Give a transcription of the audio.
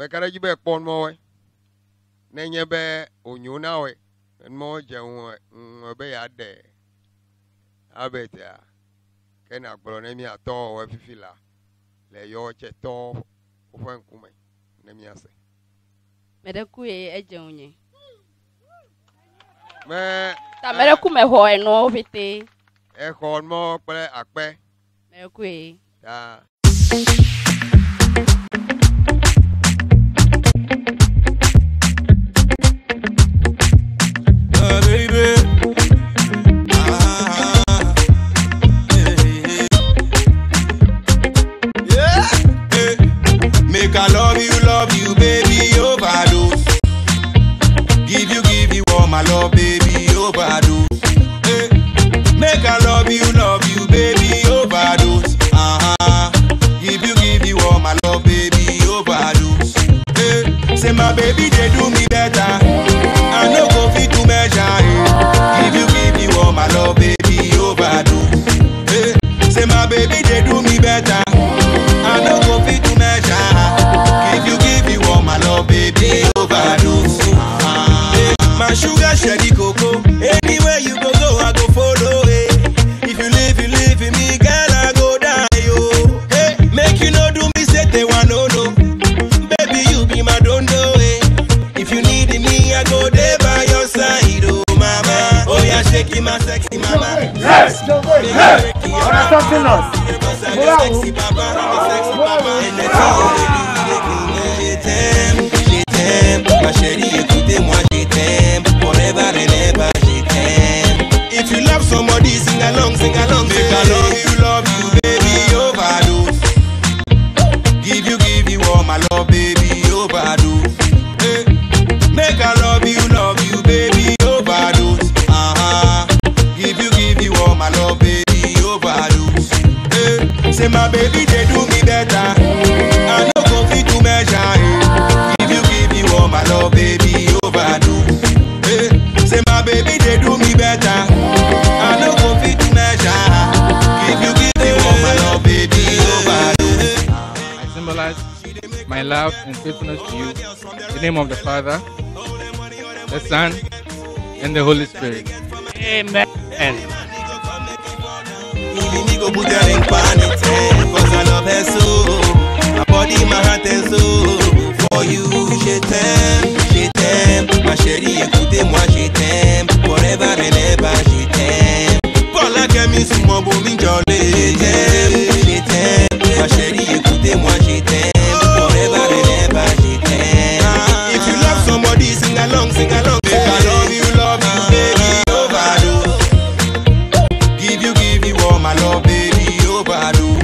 bɛkara dzi bɛ kpɔ numɔwoe nenye be onyo na woe numɔwo dze ŋu ŋu be yeaɖe abetia ke nàgblɔ ne miatɔwo woe fifi la le yɔwo tse tɔwo woƒe ŋkume ne miase Meɖe ku ye edze ŋunye. me Ta meɖe ku mexɔ enuawo ƒete. exɔ numɔwo kple akpe Meɖe ku ye. ta Uh, baby. Ah, yeah, yeah. Yeah. Make I love you, love you, baby, overdose. Give you, give you all my love, baby, overdose. Yeah. Make I love you, love you, baby, overdose. Uh-huh. Give you, give you all my love, baby, overdose. Yeah. Say my baby, they do me better. I no go fit to measure it. Give you, give you all my love, baby, overdose. Hey, say my baby, they do me better. I no go fit to measure. Give you, give you all my love, baby, overdose. Hey, my sugar, sherry cocoa. Anywhere you go, go, I go follow. Hey, if you leave, you leave me, girl, I go die. Oh, hey, make you no do me, say they want no no. Baby, you be my dondo, eh. If you need me, I go there by your side, oh mama. Oh yeah, shake my sexy mama. Yes, Hey, on a something else. Sexy papa, I'm a sexy papa. And the thing you do, je t'aime, je t'aime. Ma chérie, écoutez-moi, je t'aime. Forever and ever, je t'aime. If you love somebody, sing along, sing along. Make I love you, love you, baby, overdose. Give you, give you all my love, baby, overdose. Hey. Make I love you, love you, baby, overdose. Uh-huh. Give you, give you all my love, baby, overdose. Hey. Say my baby, they do me better. I no go fit to measure it. Give you, give you all my love, baby, overdose. Hey. Say my baby, they do me better. I no go fit to measure. Give you, give you all my love, baby, overdose. I symbolize my love and faithfulness to you. In the name of the Father, the Son, and the Holy Spirit. Amen. Even me go put her in panic Cause I love her so My body, my heart and soul For you, je t'aime, je t'aime Ma chérie, écoutez-moi, je t'aime Forever and ever, je t'aime Pour la camille sous mon beau minjolé Je t'aime, je t'aime Ma chérie, écoutez-moi, je t'aime Forever and ever, je t'aime If you love somebody, sing along, sing along Make I love you, love you, baby, overdose Give you, give you all my love, baby, overdose.